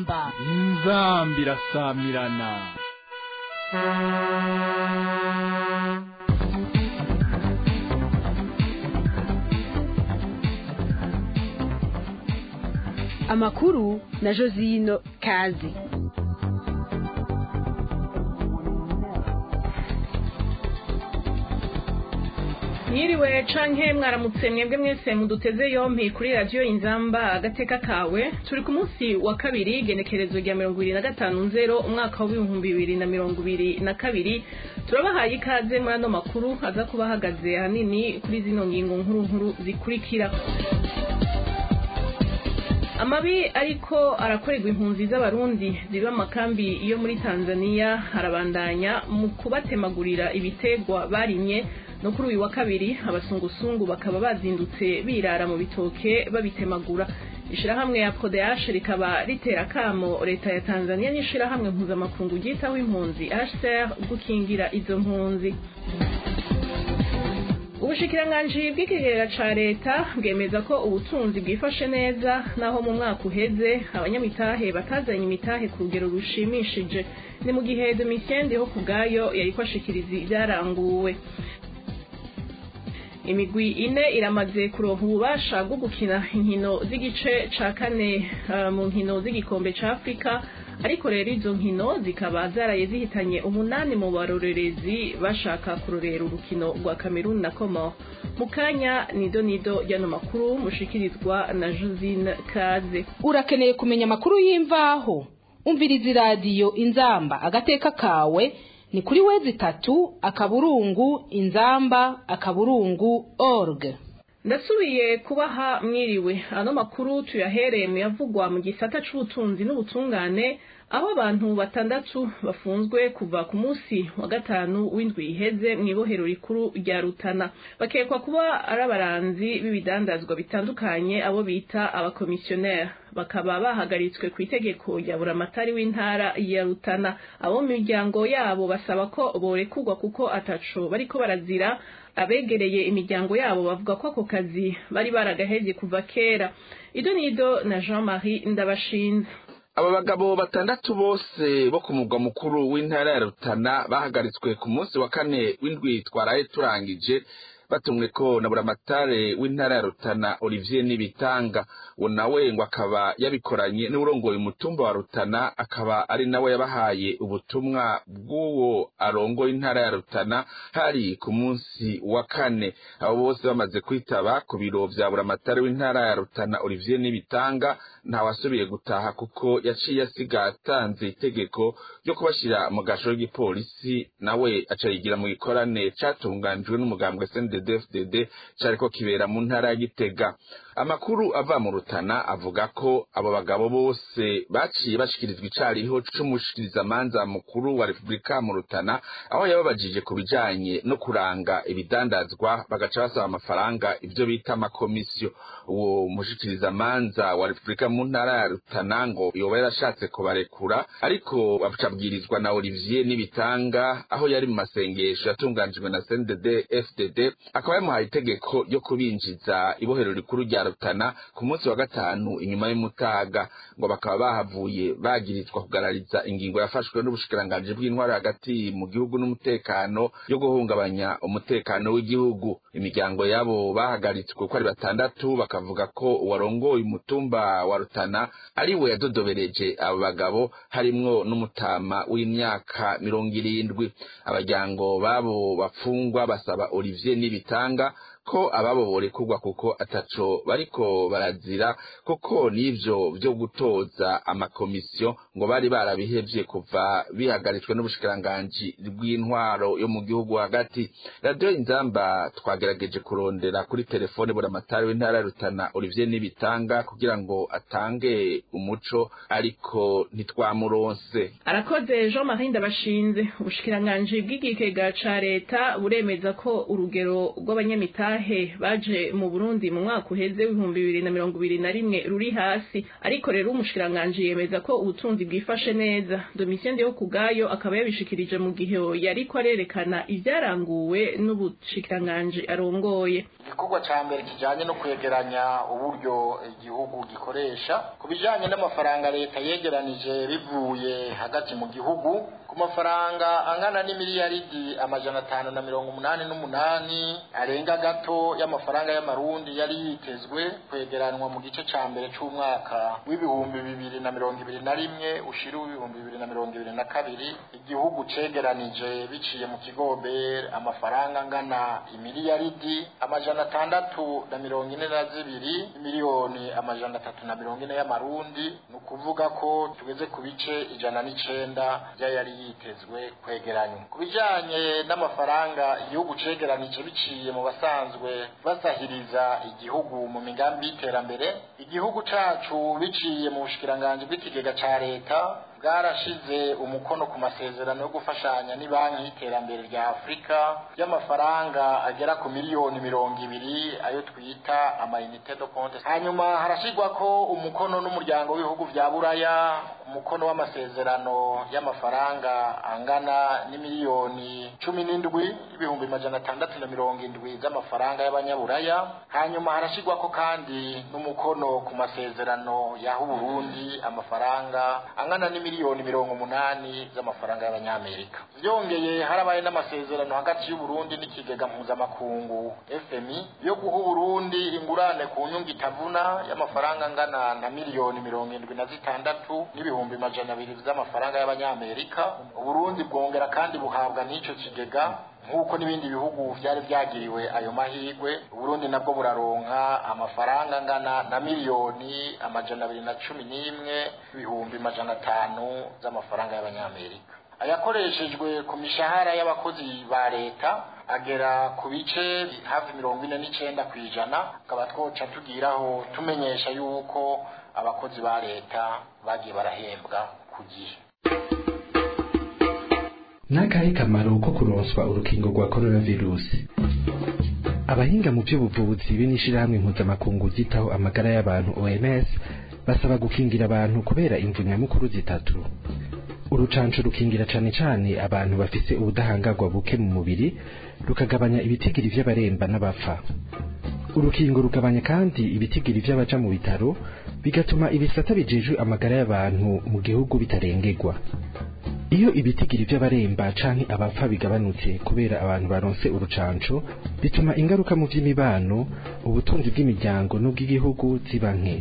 inzamba inzamba irasamirana amakuru na josino kazi Mwiriwe canke mwaramutse mwebwe mwese muduteze yompi kuri radiyo inzamba agateka kawe turi ku munsi wa kabiri igenekerezo rya mirongo ibiri na gatanu nzero umwaka w'ibihumbi bibiri na mirongo ibiri na kabiri turabahaye ikaze muri ano makuru aza kuba ahagaze ahanini kuri zino ngingo nkuru nkuru zikurikira amabi ariko arakorerwa impunzi z'abarundi ziba amakambi yo muri tanzania arabandanya mu kubatemagurira ibitegwa barimye no kuri uyu wa kabiri abasungusungu bakaba bazindutse birara mu bitoke babitemagura ishirahamwe ya PRODH rikaba ritera kamo leta ya Tanzania n'ishirahamwe mpuzamakungu ryitaho impunzi HCR gukingira izo mpunzi ubushikiranganji bw'ikigega ca leta bwemeza ko ubutunzi bwifashe neza naho mu mwaka uheze abanyamitahe batazanye imitahe ku rugero rushimishije ni mu gihe Domitien ho kubwayo yariko ashikiriza ibyaranguwe imigwi ine iramaze kuronka ububasha bwo gukina inkino z'igice ca kane uh, mu nkino z'igikombe ca afurika ariko rero izo nkino zikaba zaraye zihitanye umunani mu barorerezi bashaka kurorera urukino rwa kameruni na komoro mu kanya nido nido y'ano makuru mushikirizwa na josine kaze urakeneye kumenya amakuru y'imvaho umviriza iradiyo inzamba agateka kawe ni kuri wezi tatu akaburungu inzamba akaburungu org ndasubiye kubaha mwiriwe ano makuru tuyahereye mu yavugwa mu gisata c'ubutunzi n'ubutungane aho abantu batandatu bafunzwe kuva ku munsi wa gatanu w'indwi iheze mu ibohero rikuru rya rutana bakekwa kuba ari abaranzi b'ibidandazwa bitandukanye abo bita abakomisiyoneri bakaba bahagaritswe ku itegeko rya buramatari w'intara ya rutana abo mu miryango yabo basaba ko borekurwa kuko ataco bariko barazira abegereye imiryango yabo bavuga ko ako kazi bari baragahevye kuva kera ido nido na jean marie ndabashinze aba bagabo batandatu bose bo ku mugwa mukuru w'intara ya rutana bahagaritswe ku munsi wa kane w'indwi twaraye turangije batumwe ko na buramatare w'intara ya rutana olivier nibitanga uwo nawe ngo akaba yabikoranye n'urongoye umutumba wa rutana akaba ari nawe yabahaye ubutumwa bw'uwo arongoye intara ya rutana hari ku munsi wa kane abo bose bamaze kwitaba ku biro vya buramatare w'intara ya rutana olivier nibitanga ntawasubiye gutaha kuko yaciye asiga atanze itegeko ryo kubashira mu gasho k'igipolisi nawe aca yigira mu gikorane catunganijwe n'umugambwe CNDD-FDD cariko kibera mu ntara ya Gitega amakuru ava mu rutana avuga ko abo bagabo bose baciye bashikirizwa icariho c'umushikirizamanza mukuru wa Republika mu rutana aho yababajije ku bijanye no kuranga ibidandazwa bagaca basaba amafaranga ivyo bita amakomisiyo uwo mushikirizamanza wa Republika mu ntara ya rutana ngo yoba yarashatse kubarekura ariko abwirizwa na Olivier Nibitanga aho yari mu masengesho yatunganijwe na CNDD FDD akaba yamuhaye itegeko ryo kubinjiza ibohero rikuru rya Rutana ku munsi wa gatanu inyuma y'umutaga ngo bakaba bahavuye bagirizwa kugarariza ingingo yafashwe n'ubushikiranganji bw'intwari hagati mu gihugu n'umutekano yo guhungabanya umutekano w'igihugu imiryango yabo bahagaritswe ko ari batandatu bakavuga ko uwarongoye umutumba wa Rutana ari we yadodobereje abo bagabo harimwo n'umutama w'imyaka mirongo irindwi abajyango babo bapfungwa basaba Olivier Nibitanga ko ababo borekurwa kuko ataco bariko barazira kuko n'ivyo vyo gutoza amakomisiyo ngo bari barabihevye kuva bihagaritswe n'ubushikiranganji bw'intwaro yo mu gihugu hagati radiyo inzamba twagerageje kurondera kuri telefone buramatari w'intara ya rutana olivier nibitanga kugira ngo atange umuco ariko ntitwamuronse arakoze jean marie ndabashinze ubushikiranganji bw'igikega ca leta buremeza ko urugero rw'abanyamitahe b'abanyamitahe baje mu burundi mu mwaka uheze w'ibihumbi bibiri na mirongo ibiri na rimwe ruri hasi ariko rero umushikiranganji yemeza ko ubutunzi bwifashe neza domitien yo kubwayo akaba yabishikirije mu gihe yariko arerekana ivyaranguwe n'ubushikiranganji arongoye igikorwa ca mbere kijanye no kwegeranya uburyo igihugu gikoresha ku bijanye n'amafaranga leta yegeranije bivuye hagati mu gihugu ku mafaranga angana n'imiliyaridi amajana atanu na mirongo umunani n'umunani arenga gato y'amafaranga y'amarundi yari yitezwe kwegeranwa mu gice ca mbere c'umwaka w'ibihumbi bibiri na mirongo ibiri na rimwe ushira w'ibihumbi bibiri na mirongo ibiri na kabiri igihugu cegeranije biciye mu kigobe amafaranga angana imiliyaridi amajana atandatu na mirongo ine na zibiri miliyoni amajana atatu na mirongo ine y'amarundi ni ukuvuga ko tugeze ku bice ijana n'icenda vy'ayari yitezwe kwegeranywa ku bijanye n'amafaranga igihugu cegeranije biciye mu basanzwe basahiriza igihugu mu migambi y'iterambere igihugu cacu biciye mu bushikiranganji bw'ikigega ca leta bwarashize umukono ku masezerano yo gufashanya n'ibanki y'iterambere rya afurika y'amafaranga agera ku miliyoni mirongo ibiri ayo twita amayinite do konte hanyuma harashirwako umukono n'umuryango w'ibihugu vya buraya umukono w'amasezerano y'amafaranga angana n'imiliyoni cumi n'indwi ibihumbi majana atandatu na mirongo indwi z'amafaranga y'abanyaburaya hanyuma harashirwako kandi n'umukono ku masezerano yaha uburundi amafaranga angana n'imiliyoni mirongo umunani z'amafaranga y'abanyamerika byongeye harabaye n'amasezerano hagati y'uburundi n'ikigega mpuzamakungu fmi yo guha uburundi ingurane ku nyungu itavuna y'amafaranga angana na miliyoni mirongo indwi na zitandatu n'ibihumbi majana abiri z'amafaranga y'abanyamerika uburundi bwongera kandi buhabwa n'ico kigega nk'uko n'ibindi bihugu vyari vyagiriwe ayo mahigwe uburundi nabwo buraronka amafaranga angana na miliyoni amajana abiri na cumi n'imwe ibihumbi majana atanu z'amafaranga y'abanyamerika ayakoreshejwe ku mishahara y'abakozi ba leta agera ku bice hafi mirongo ine n'icenda kw'ijana tukaba twoca tugiraho tumenyesha yuko abakozi ba leta bagiye barahembwa ku gihe n'akahe kamaro ko kuronswa urukingo rwa coronavirusi abahinga mu by'ubuvuzi be n'ishirahamwe mpuzamakungu ryitaho amagara y'abantu oms basaba gukingira abantu kubera imvu nyamukuru zitatu urucanco rukingira cane cane abantu bafise ubudahangarwa buke mu mubiri rukagabanya ibitigiri vy'abaremba n'abapfa urukingo rugabanya kandi ibitigiri vy'abaja mu bitaro bigatuma ibisata bijejwe amagara y'abantu mu gihugu bitarengerwa iyo ibitigiri vy'abaremba canke abapfa bigabanutse kubera abantu baronse urucanco bituma ingaruka mu vy'imibano ubutunzi bw'imiryango n'ubw'igihugu ziba nke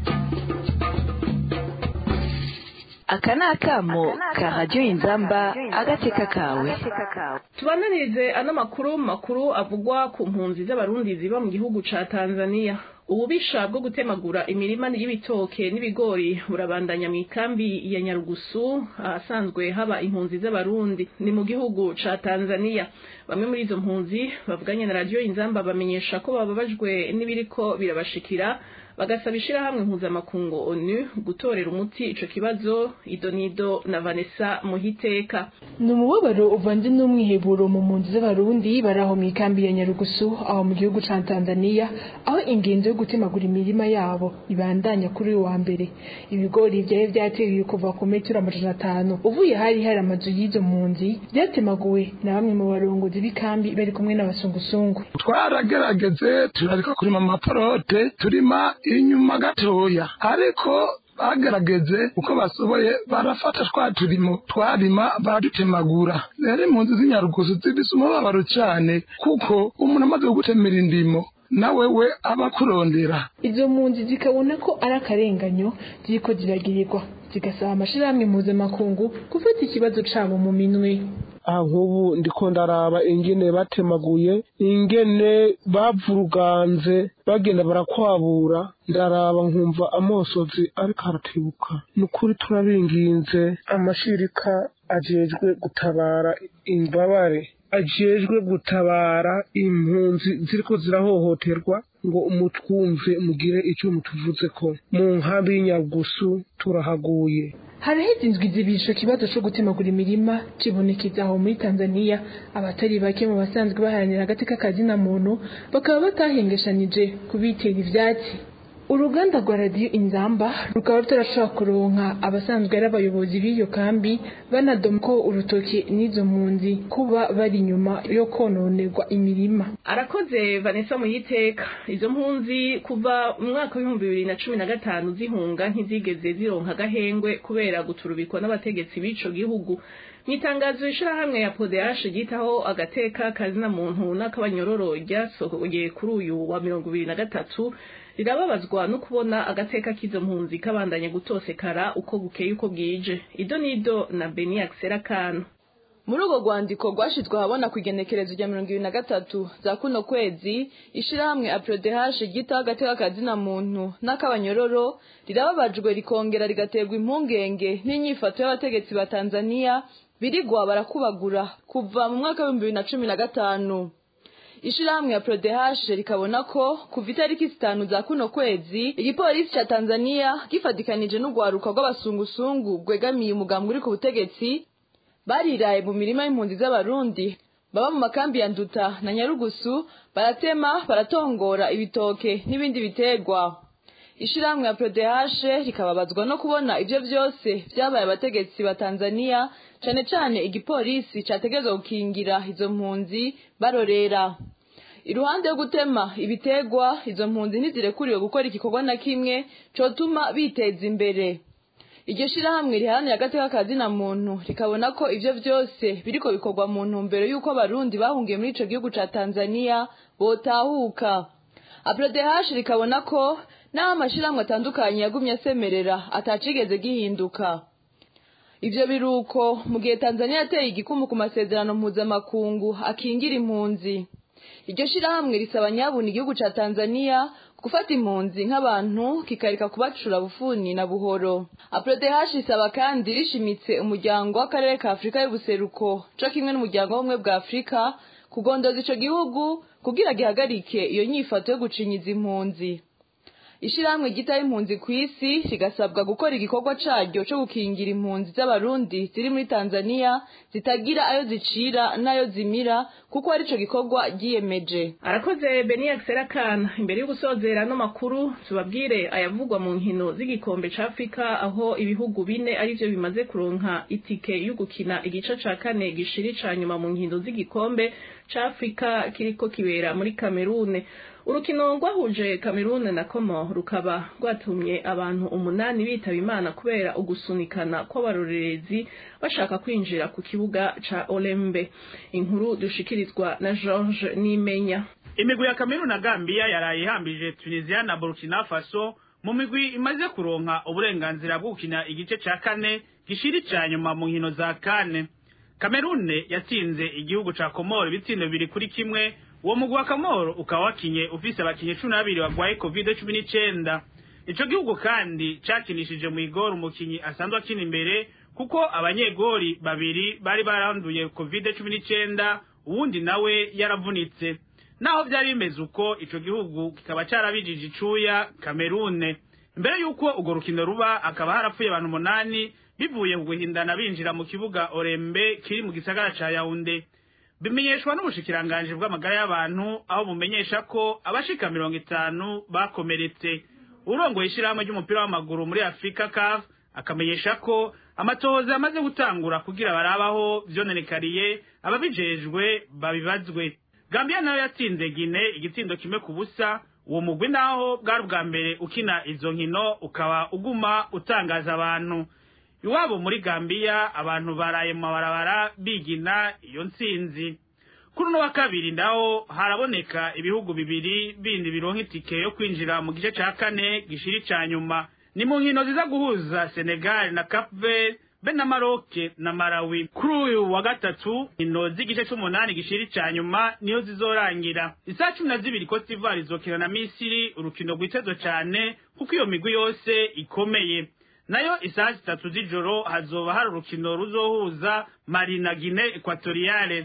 aka ni akamo ka radiyo inzamba agateka kawe tubananirize ano makuru makuru avugwa ku mpunzi z'abarundi ziba mu gihugu ca tanzania ububisha bwo gutemagura imirima y'ibitoke n'ibigori burabandanya mu ikambi ya nyarugusu ahasanzwe haba impunzi z'abarundi ni mu gihugu ca tanzania bamwe muri izo mpunzi bavuganye na radiyo inzamba bamenyesha ko bababajwe n'ibiriko birabashikira bagasaba ishirahamwe mpuzamakungu onu gutorera umuti ico kibazo idonido na vanessa muhiteka ni umubabaro uvanze n'umwiheburo mu mpunzi z'abarundi bari aho mu ikambi ya nyarugusu aho mu gihugu ca tanzania aho ingenzi yo gutemagura imirima yabo ibandanya kuri uyu wa mbere ibigori vyari vyatewe kuva ku metero amajana atanu uvuye hari hari amazu y'izo mpunzi vyatemaguwe na bamwe mu barongozi b'ikambi bari kumwe n'abasungusungu twaragerageze turarika kurima amaporote turima inyuma gatoya ariko bagerageze uko basoboye barafata twa turimo twarima baradutemagura rero impunzi z'inyarugusu zifise umubabaro cane kuko umuntu amaze kugutemera indimo nawe we aba akurondera izo mpunzi zikabona ko ari akarenganyo ziriko ziragirirwa zigasaba amashirahamwe mpuzamakungu gufata ikibazo cabo mu minwe aha nk'ubu ndiko ndaraba ingene batemaguye ingene bavuruganze bagenda barakwabura ndaraba nkumva amosozi ariko aratebuka ni ukuri turabinginze amashirika ajejwe gutabara imbabare ajejwe gutabara impunzi ziriko zirahohoterwa ngo umutwumve mugire icyo mutuvuze ko mu nkambi y'inyagusu turahaguye haraheze indwi zibiri ico kibazo co gutemagura imirima kibonekeza aho muri tanzania abatari bake mu basanzwe baharanira agateka kazina muntu bakaba batahengeshanije kubitera ivyatsi uruganda rwa radiyo inzamba rukaba rutarashobora kuronka abasanzwe ari abayobozi b'iyo kambi banadoma ko urutoki n'izo mpunzi kuba bari inyuma yo kononerwa imirima arakoze vanessa muyiteka izo mpunzi kuva mu mwaka w'ibihumbi bibiri na cumi na gatanu zihunga ntizigeze zironka agahengwe kubera guturubikwa n'abategetsi b'ico gihugu mu itangazo ishirahamwe ya podehashe ryitaho agateka kazina muntu n'akabanyororo ryasohoye kuri uyu wa mirongo ibiri na gatatu rirababazwa no kubona agateka k'izo mpunzi kabandanya gutosekara uko bukeye uko bwije ido nido na beniac serakano muri urwo rwandiko rwashyizwe ahabona ku igenekerezo rya mirongo ibiri na gatatu za kuno kwezi ishirahamwe aprodehashe ryitaho agateka kazina muntu n'akabanyororo rirababajwe rikongera rigaterwa impungenge n'inyifato y'abategetsi ba tanzania birigwa barakubagura kuva mu mwaka w'ibihumbi bibiri na cumi na gatanu ishirahamwe ya prodehashe rikabona ko kuva itariki zitanu za kuno kwezi igipolisi ca tanzania gifatikanije n'urwaruka rw'abasungusungu rwegamiye umugambwe uri ku butegetsi bariraye mu mirima y'impunzi z'abarundi baba mu makambi ya nduta na nyarugusu baratema baratongora ibitoke n'ibindi biterwa ishirahamwe ya prodehashe rikababazwa no kubona ivyo vyose vyabaye abategetsi ba tanzania cane cane igipolisi categerezwa gukingira izo mpunzi barorera iruhande yo gutema ibiterwa izo mpunzi ntizirekuriwe gukora igikorwa na kimwe cotuma biteza imbere iryo shirahamwe riharanira agateka kazina muntu rikabona ko ivyo vyose biriko bikorwa mu ntumbero y'uko abarundi bahungiye muri ico gihugu ca tanzania botahuka aprodehash rikabona ko n'aho amashirahamwe atandukanye yagumye asemerera atacigeze gihinduka ivyo biruko mu gihe tanzania yateye igikumu ku masezerano mpuzamakungu akingira impunzi iryo shirahamwe risaba nyabuna igihugu ca tanzania gufata impunzi nk'abantu kikareka kubacura bufuni na buhoro aprodehash isaba kandi rishimitse umuryango w'akarere ka afurika y'ubuseruko co kimwe n'umuryango w'ubumwe bwa afurika kugondoza ico gihugu kugira gihagarike iyo nyifato yo gucinyiza impunzi ishirahamwe ryitaho impunzi ku isi rigasabwa gukora igikorwa caryo co gukingira impunzi z'abarundi ziri muri tanzania zitagira ayo zicira n'ayo zimira kuko arico gikorwa ryiyemeje arakoze beniac serakana imbere yo gusozera no makuru tubabwire ayavugwa mu nkino z'igikombe ca afurika aho ibihugu bine arivyo bimaze kuronka itike yo gukina igice ca kane gishiri ca nyuma mu nkino z'igikombe ca afurika kiriko kibera muri kamerune urukino rwahuje kamerune na komo rukaba rwatumye abantu umunani bitaba imana kubera ugusunikana kw'abarorerezi bashaka kwinjira ku kibuga ca olembe inkuru dushikirizwa na george nimenya imigwi ya kamerune na gambiya yaraye ihambije tunisia na burkina faso mu migwi imaze kuronka uburenganzira bwo gukina igice ca kane gishiri ca nyuma mu nkino za kane kamerune yatsinze igihugu ca komoro ibitsindo bibiri kuri kimwe uwo mugwi wa kamoro ukaba wakinye ufise abakinyi cumi n'abiri bagwaye covid cumi n'icenda ico gihugu kandi cakinishije mw'igori umukinyi asanzwe akina imbere kuko abanyegori babiri bari baranduye covid cumi n'icenda uwundi nawe yaravunitse naho vyari bimeze uko ico gihugu kikaba carabijije icuya kamerune mbere y'uko urwo rukino ruba hakaba harapfuye abantu umunani bivuye ku guhindana binjira mu kibuga orembe kiri mu gisagara ca yaunde bimenyeshwa n'ubushikiranganji bw'amagara y'abantu aho bumenyesha ko abashika mirongo itanu bakomeretse urongoye ishirahamwe ry'umupira w'amaguru muri afurika caf akamenyesha ko amatohoza yamaze gutangura kugira barabaho vyononekariye ababijejwe babibazwe gambiya nayo yatsinze gine igitsindo kimwe ku busa uwo mugwi naho bwari ubwa mbere ukina izo nkino ukaba uguma utangaza abantu iwabo muri gambiya abantu baraye mu mabarabara bigina iyo ntsinzi kuri uno wa kabiri ndaho haraboneka ibihugu bibiri bindi bironka itike yo kwinjira mu gice ca kane gishiri ca nyuma ni mu nkino ziza guhuza senegal na cape verde be na maroke na malawi kuri uyu wa gatatu inkino z'igice c'umunani gishiri ca nyuma niyo zizorangira isaha cumi na zibiri cote d'ivoire izokina na misiri urukino rwitezwe cane kuko iyo migwi yose ikomeye nayo isaha zitatu z'ijoro hazoba hari urukino ruzohuza mari na gine ekwatoriyale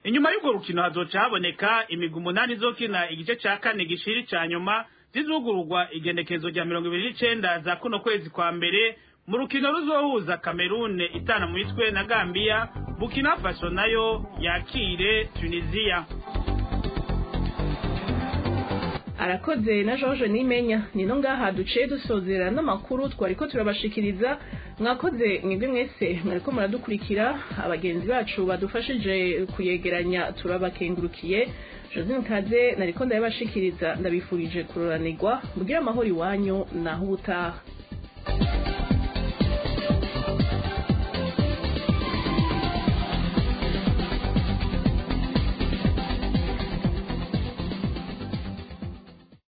inyuma y'urwo rukino hazoca haboneka imigwi umunani izokina igice ca kane gishiri ca nyuma zizugururwa igenekezo rya mirongo ibiri n'icenda za kuno kwezi kwa mbere mu rukino ruzohuza kamerune itana mu mitwe na gambiya bukina faso nayo yakire tunisiya arakoze na George Nimenya nino ngaha duciye dusozera n'amakuru twariko turabashikiriza mwakoze mwebwe mwese mwariko muradukurikira abagenzi bacu badufashije kuyegeranya turabakengurukiye Josine Kaze nariko ndabashikiriza ndabifurije kuroranirwa mugire amahoro iwanyu naho ubutaha